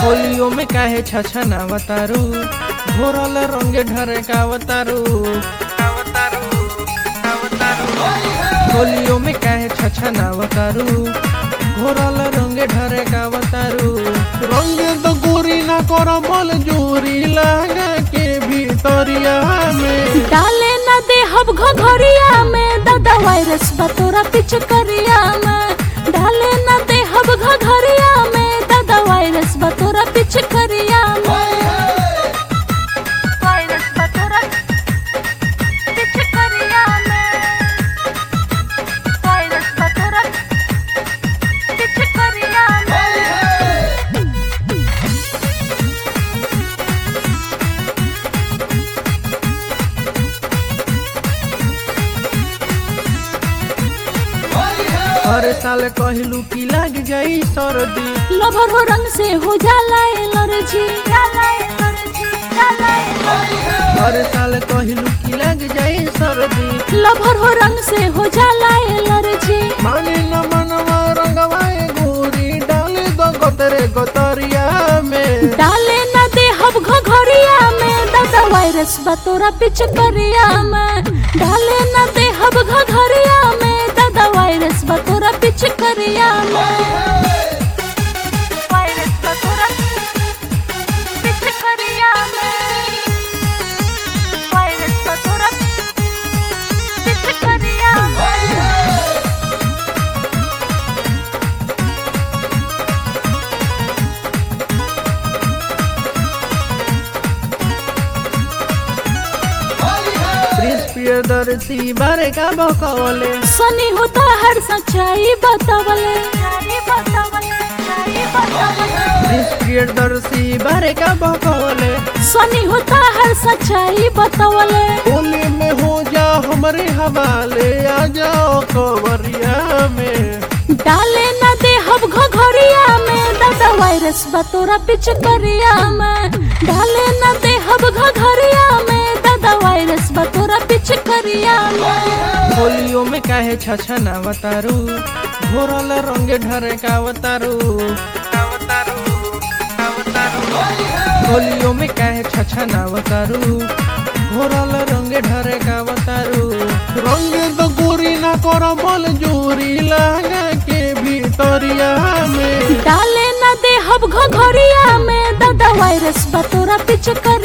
होलियो में काहे छछनावतारू घोरल रंगे ढरे कावतारू होलियो में काहे छछनावतारू घोरल रंगे ढरे कावतारू रंगे तो गोरी ना कर बल जोरी लगा के भीतरिया में डाले न दे हब घघरिया में दादा वायरस बतोरा पिचकरिया में डाले न दे हब घघरिया में दादा वायरस बतोरा पिचकरिया में वायरस बतोरा पिचकरिया में वायरस बतोरा पिचकरिया में हर साल कहलू की लग जाई सर्दी लभर हो रंग से हो जाला एलर्जी जाला एलर्जी जाला एलर्जी हर साल कहलू की लग जाई सर्दी लभर हो रंग से हो जाला एलर्जी माने न मनवा रंगवाए गोरी डाले दो गोतरे गोतरिया में डाले न दे हब घघरिया में दादा वायरस बतोरा पिचकरिया में डाले न दे हब घघरिया में दादा वायरस बतोरा पिचकरिया में वायरस बतोरा पिचकरिया में वायरस बतोरा पिचकरिया में प्रिंस प्रियदर्शी बारे का बकवले सनी होता हर सच्चाई बतावले प्रिंस प्रियदर्शी बारे का बकवले सनी होता हर सच्चाई बतावले होली में हो जा हमारे हवाले आ जाओ कवरिया में डाले न दे हब घघरिया में दादा वायरस बतोरा पिचकरिया में डाले न दे हब घघरिया में दादा वायरस बतोरा पिचकरिया में होलियो में काहे छछनावतारू घोरल रंगे ढरे कावतारू होलियो में काहे छछनावतारू घोरल रंगे ढरे कावतारू रंगे तो गोरी ना कर बल जोरी लगा के भीतरिया में डाले न दे हब घघरिया में दादा वायरस बतोरा पिचकर